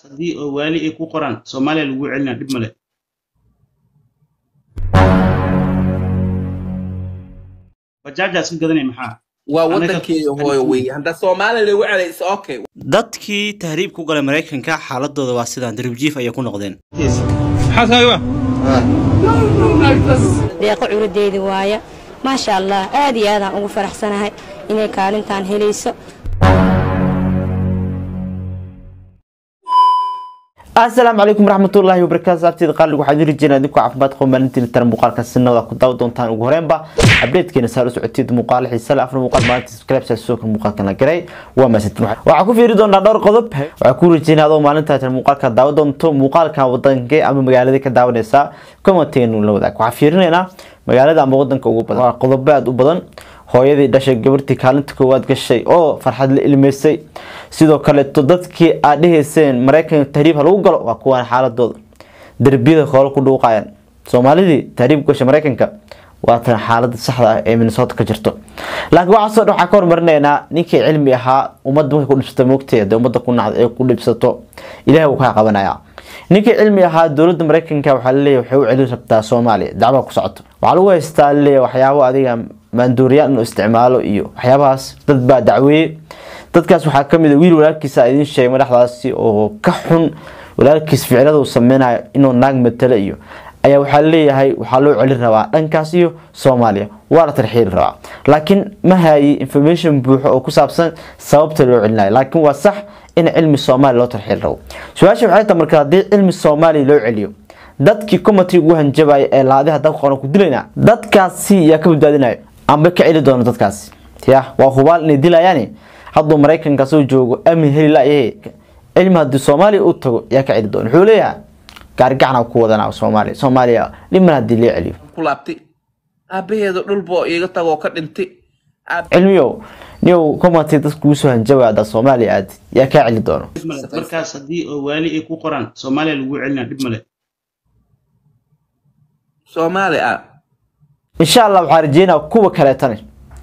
haddii oo waali ay ku qoraan soomaaliya lagu celinaa dhib male bajaajaas ka gadanay maxaa waa wadankii hooyo wey hadda soomaaliya lagu celaysa okay dadkii tahriib ku galay maraykanka xaaladooda waa sidaan daribjiif ayay ku noqdeen deeqo curadeedi waaya maasha allah aad iyo aadaan ugu faraxsanahay inay kaalintaan helayso asalaamu calaykum waraxmatullaahi wabarakaatu abteeda qaaliga waxaan idin rajeynaa idinku caafimaad qabo maalintiina taran muuqaalka sinada ku daawa doontaan ugu horeenba abdeedkeena saa la socoteed muuqaal xiisa leh afar muuqaal maalinta subscribe soo kan muuqaalkan la garay waa maasantin waxaa ku fiiri doonaa dhowr qodob waxaa ku rajeynaa adoo maalinta tan muuqaalka daawa doonto muuqaalkan wadankee ama magaalada ka daawanaysaa commenteenu la wadaag waxaa fiirinaynaa magaalada ama wadanka ugu badan waa qodobo aada u badan hooyadii dhashay gabartii kaalinta koowaad gashay oo farxad la ilmeysay sidoo kaleeto dadkii aad dhehayseen maraykanka tahriib ha lagu galo waa kuwaan xaaladooda derbiyada hoolo ku dhuuqayaan soomaalidii tahriib gashay maraykanka waa tan xaalada saxda ah ee minnesota ka jirto laakiin waxaasoo dhan waxaa ka hormarinaynaa ninkii cilmi ahaa ummadda markay ku dhibsato moogteeda ummadda ku nacda ee ku dhibsato ilahay wuu kaa qabanaya ninkii cilmi ahaa dowladda maraykanka waxaa laleeyahy waxay u celin rabtaa soomaaliya dacwaa ku socoto waxaa lagu haystaa laleeyahy waxyaabo adiga maanduuriyaan inuu isticmaalo iyo waxyaabahaas dad baa dacweeyey dadkaas waxaa kamid a wiil walaalkiisa idiin sheegay madaxdaasi oo ka xun walaalkiis ficilada uu sameynayo inuu naag matalo iyo ayaa waxaa leeyahay waxaa loo celin rabaa dhankaas iyo soomaaliya waa la tarxiili rabaa laakiin ma hayi information buuxo oo ku saabsan sababta loo celinayo laakiin waa sax in cilmi soomaaliya loo tarxiili rabo su-aasha waxay tahay marka haddii cilmi soomaaliya loo celiyo dadkii comity ugu hanjabaya ee laadi hadda qoran ku dilayna dadkaasi yaa ka badbaadinayo amba ka celi doono dadkaasi ya waa hubaal inay dilayaani hadduu maraykanka soo joogo amni heli layahe cilmi haddii soomaaliya u tago yaa ka celi doona wuxuu leeyahay gaarigacna ku wadanaa soomaaliya soomaaliya dhiman haddii loo celiyo ku laabtay aabaheeda dhulboo iiga tagoo ka dhintay cilmiyow niyow comity dadka kugu soo hanjabaya haddaa soomaaliya aadi yaa kaa celi doono dhib male markaas haddii oo waali ay ku qoraan soomaaliya lagu celinaa dhib male soomaali ah insha allah waxaa rajeynaa kuwa kaleetane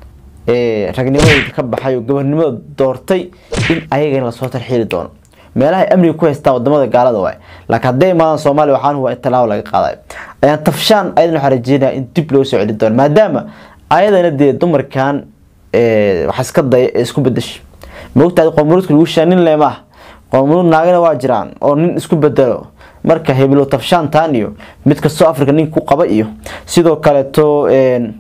ee ragnimadooda ka baxay oo gabarnimada doortay in ayagana lasoo tarxiili doono meelaha ay amniga ku haystaan wadamada gaalada waay laakiin hadday imaadaan soomaaliya waxaan huwa in tallaabo laga qaadayo ayaan tafshaan ayadan waxaa rajeynaya in dib loo soo celi doono maadaama ayadana dee dumarkan waxa iska daya ee isku bedesha maogtahay qoomuluudka lagu shaa nin leema ah qoomuluud naagana waa jiraan oo nin isku bedelo marka hebelo tafshaantan iyo mid kastoo africa nin ku qaba iyo sidoo kaleeto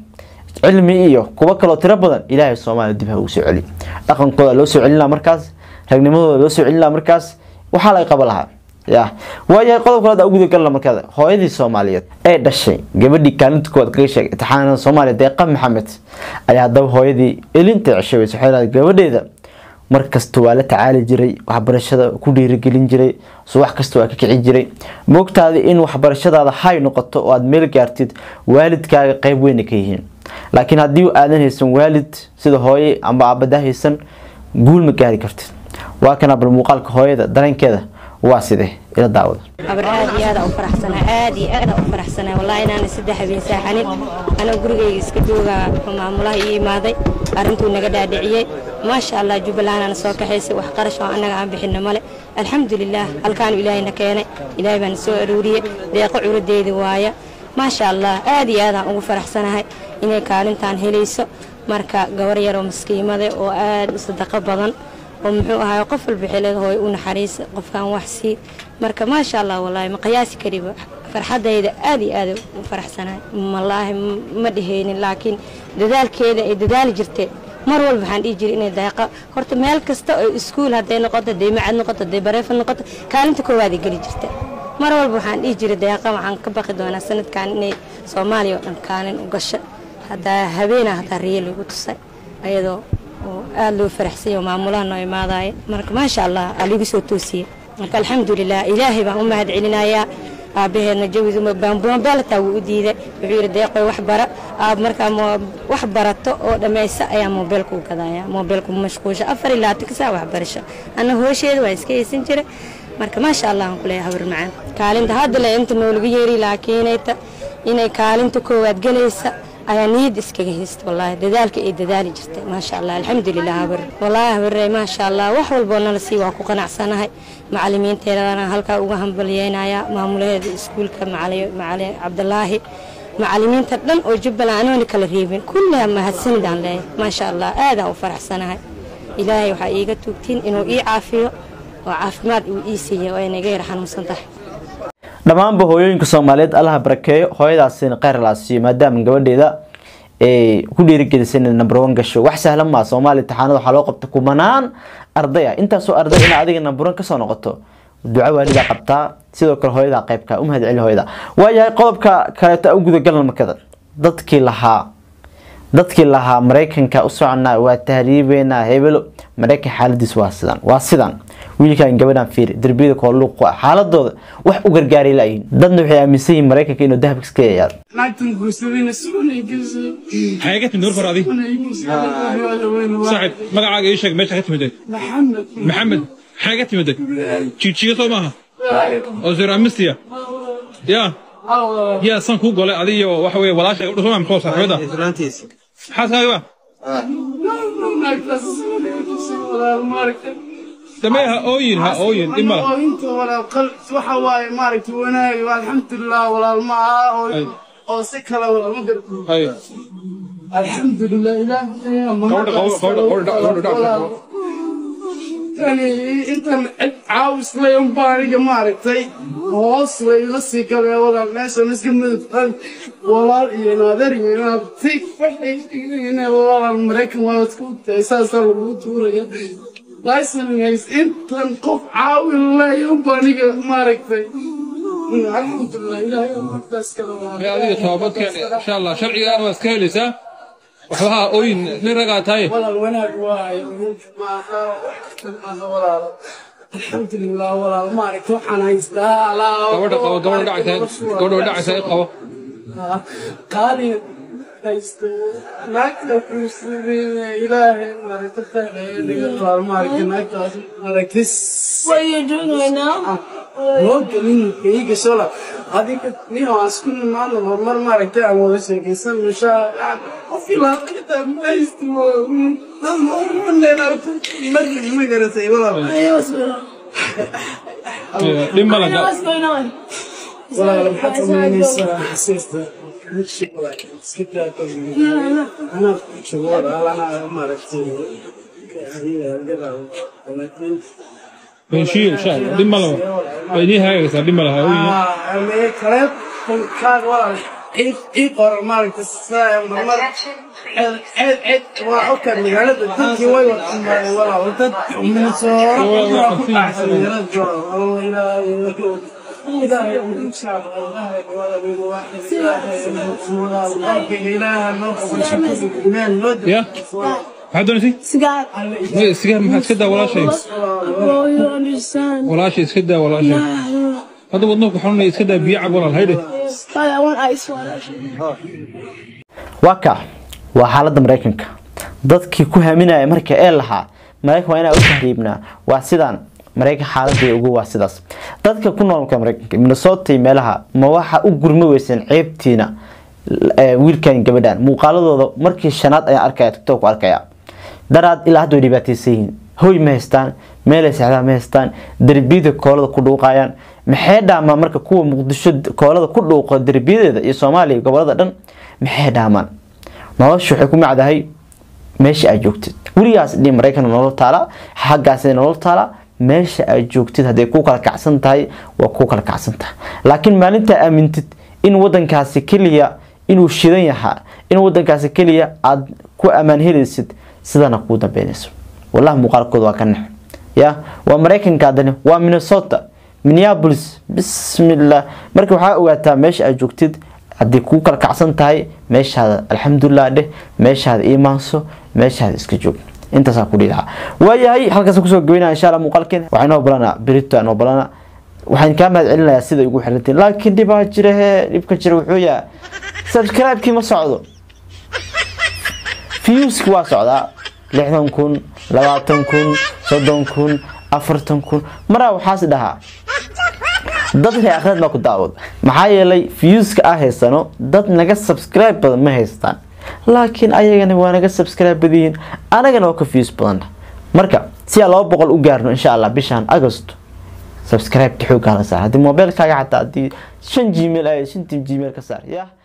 cilmi iyo kuwo kaloo tiro badan ilaahay soomaaliya dib ha ugu soo celi dhaqankooda loo soo celin laha markaas ragnimadooda loo soo celin laha markaas waxaa laga qaba lahaa ya waayahay qodob kaleed uguda galna markaada hooyadii soomaaliyeed ee dhashay gabadhii kaalinta koowaad kaga sheegay imtixaanada soomaaliya deeqa maxamed ayaa haddaba hooyadii elinta ceshay wayse waxay lahayd gabadheeda markasta waa la tacaali jiray waxbarashada ku dhiirigelin jiray subax kasta waa ka kici jiray moogtaada in waxbarashadaada hay noqoto oo aada meel gaartid waalidkaaga qeyb weyna ka yihiin laakiin haddii aadan haysan waalid sida hooye amba aabada haysan guul ma gaari kartid waa kana bal muuqaalka hooyada dareenkeeda waa sidee ila daawada abar aad iyo aadaan u faraxsanahay aad iyo aadaan u faraxsanahay wallahi inaana saddex habeen saaxanin anoo gurigayga iska joogaa maamulaha ii imaaday arrintuu naga dhaadhiciyey maasha allah jubbalandana soo kaxaysay wax qarash oo annaga aan bixinno male alxamdulilaah halkaanu ilaahayna keenay ilaahay baana soo arooriyey deeqo curadeedi waaya maasha allah aad iyo aadaan ugu faraxsanahay inay kaalintaan helayso marka gabar yaroo maskiimade oo aad u sadaqo badan oo muxuu ahaay qof walba xilad hooy u naxariisa qofkan wax sii marka maasha allah wallaahi ma qiyaasi kariba farxadayda aad iyo aad u faraxsanahay wallaahi ma dhehaynin laakiin dadaalkeeda ay dadaali jirtee mar walba waxaan dhihi jiray inay deeqa horta meel kasta oo iskuul hadday noqoto hadday macad noqoto hadday bareefan noqoto kaalinta koowaad ay geli jirta mar walba waxaan dhihi jiray deeqa waxaan ka baqi doonaa sanadkan inay soomaaliya oo dhan kaalin u gasho haddaa habeena haddaa riyo lagu tusay ayadoo oo aada loo faraxsanya oo maamulaha noo imaadaya marka maasha allah aa ligu soo toosiyey marka alxamdulilah ilaahay baan u mahad celinayaa aabaheedna jawidumabeelataa wuu u diiday wuxuu yidhi deeqoy wax bara aab markaa wax barato oo dhammaysa ayaa moobeelka u gadaya moobeelku mashquusha afar ilaa labaatan saa waxbarasho anna hoosheeda waa iska haysan jiray marka maasha allah aan ku leeyahay habar macaan kaalinta hadda le inta noolagu yeeri laakiinayta inay kaalinta koowaad gelaysa ayaa niyadda iskaga haysta wallaahi dadaalka ay dadaali jirtay maasha allah alxamdulilah habar wallaahi habarey maasha allah wax walboo nala sii waa ku qanacsanahay macalimiinteedana halkaa uga hambalyeynaya maamulaheeda iskuulka macali cabdulaahi macalimiinta dhan oo jubbaland anoona kala reebin kulliha mahadsanidaan leeyahay maasha allah aadaan u faraxsanahay ilaahay waxaa iiga tuugtiin inuu ii caafiyo oo caafimaad uu ii siiya oo ayna iga yar xanuunsan tahay dhammaanba hooyooyinka soomaaliyeed allaha barakeeyo hooyadaasina kheyr laa siiyo maadaama gabadheeda ay ku dhiirigelisay inay number one gasho wax sahlan maa soomaaliya imtixaanada waxaa loo qabta kumanaan arday ah intaasoo arday ina adiga number one kasoo noqoto duco waalidaa qabtaa sidoo kale hooyadaa qeybka u mahad celi hooyada waayahay qodobka kaleeto u gudagalna markada dadkii lahaa dadkii lahaa maraykanka u soconaa waa tahriibeynaa hebelo maraykan xaaladiis waa sidan waa sidan wiilkan gabadhan fiiri derbiyada kooluuq xaaladooda wax u gargaaray laayihin dadna waxay aaminsan yihiin maraykanka inuu dahab iska yayaado naagtan guursadayna suunay gashay maxay ka timid war adi saaxib magacaaga ii sheeg meesha ka timid maxamed maxamed maxay ka timid jijiga soo maaha oo zeramistiya ya yaa san kuu golay adiyo waxa weye walaasha gabdho soo maa maxoo saaxiibada xaaskaaga ba naagtaas suunay gashay walaal maaragtay damee ha ooyin ha ooyin dhib mala oo inta walaal qal waxa waaye maaragtay wanaag alxamdulilah walaal ma aha oo oo si kale walaal ma garto hay alxamdulilah ilaahay Gabadha, gabadha, gabadha, gabadha, gabadha. tani intan cid caawis lay unbaa aniga maaragtay hoos way ila sii galee walaal meeshan iska midab walaal iyo naader iyo naabti waxay in walaal maraykan waa isku tahay saasaa lagu tuuraya laysanhays intan qof caawin lay unbaa aniga maaragtay alxamdulilah ilaahay markaas kale Ee, adiga toobadkeen insha allah sharcigaan waa iska helaysaa waxbaha ooyin nin ragaa tahay walaal wanaag waayo maaha maaha walaal alxamdulilah walaal maaragta waxaan haystaa alaa gabadha qabo gabadha dhacaysa gabadha dhacaysa i qabo qaali haysto naagta xusuusin ilaahay maaragta khayr dhiga walaal maaragta naagtaas maaragtis What are you doing right now? loo gelin ii gasho la adiga nin aan isku nimaadno horumar maaragtay aan wada sheekaysan mishaa qof ilaa xitaa ma haysto dad markii ma garatay walaal Hey, what's going on? Ee, dhib mala Hey, what's going on? walaal maxaad samaynaysaa xasiista iska daa anaa joogo anaa maaragtay heshiiyo insha allah dhib mala waa idiin hagaagaysaa dhib mala ha ooyin kale kaaga walaal ii qor maaragta saa marmar ced ced waa oka magaalada dadkii way wadamareen walaal dad minsooro waa ku dhacsan magaalada oo ilaahay ilaahay insha allah ilaahay ilaahay noo qabasho ya maxaad doonaysay Cigar. Ee, sigaar maxaa iska daa walaashay Oh, you don't understand. walaashay iska daa walaashay I don't know. hadda wadnuhu ku xununaya iska daa biyo cab walaal haydhe Father, I want ice water. waa ka waa xaaladda maraykanka dadkii ku haminaya marka ee lahaa maraykan waa inaa u tahriibnaa waa sidaan maraykan xaaladii ugu waa sidaas dadka ku noolka maraykanka minnesota iyo meelaha ma waxa u gurmi weyseen ceebtiina ee, wiilkan gabadhan muuqaaladooda markii shanaad ayaan arkaya tiktok ku arkaya daraad ilaa hadda way dhibaataysan yihiin hoy ma haystaan meelay seexdaan ma haystaan derbiyada koolada ku dhuuqayaan maxay dhaamaan marka kuwa muqdisho koolada ku dhuuqo derbiyadeeda iyo soomaaliya gobolada dhan maxay dhaamaan nolosha waxay ku macdahay meesha aad joogtid weligaas dhi maraykan nolol taala xaggaas nolol taala meesha aad joogtid hadday ku kala kacsan tahay waa ku kala kacsan tahay laakiin maalintaa aamintid in wadankaasi keliya inuu shidan yahaa in wadankaasi keliya aad ku ammaan helaysid sidana kuu dambeynayso wallahi muuqaalkooda waa ka nax ya waa maraykanka haddana waa minnesota minneapolis bismillah marka waxaa ogaataa meesha aad joogtid haddii kuu kala kacsan tahay meeshaada alxamdulilah dheh meeshaada iimaanso meeshaada iska joog intaasaa ku dhihi lahaa waayahay halkaas kusoo gabeynaya insha allah muuqaalkeen waxaa inoo balana berito inoo balana waxaan kaa mahad celinayaa sida ugu xirantiin laakiin dhibaa jira hee dhibka jira wuxuu yahay subscribe-kii ma socdo viewski waa socdaa lixdan kun labaatan kun soddon kun afartan kun maraa waxaas dhahaa dad reer akhriad baa ku daawada maxaa yeelay viewska ah haysano dad naga subscribe badan ma haystaan laakiin ayagana waa naga subscribe badiyiin anagana waa ka views badan marka si aan laba boqol u gaarno insha allah bishan agosto subscribe-ka xooggaa la saar haddii mobilkaaga xataa haddii shan gmail ay shantii gmail ka saar yaa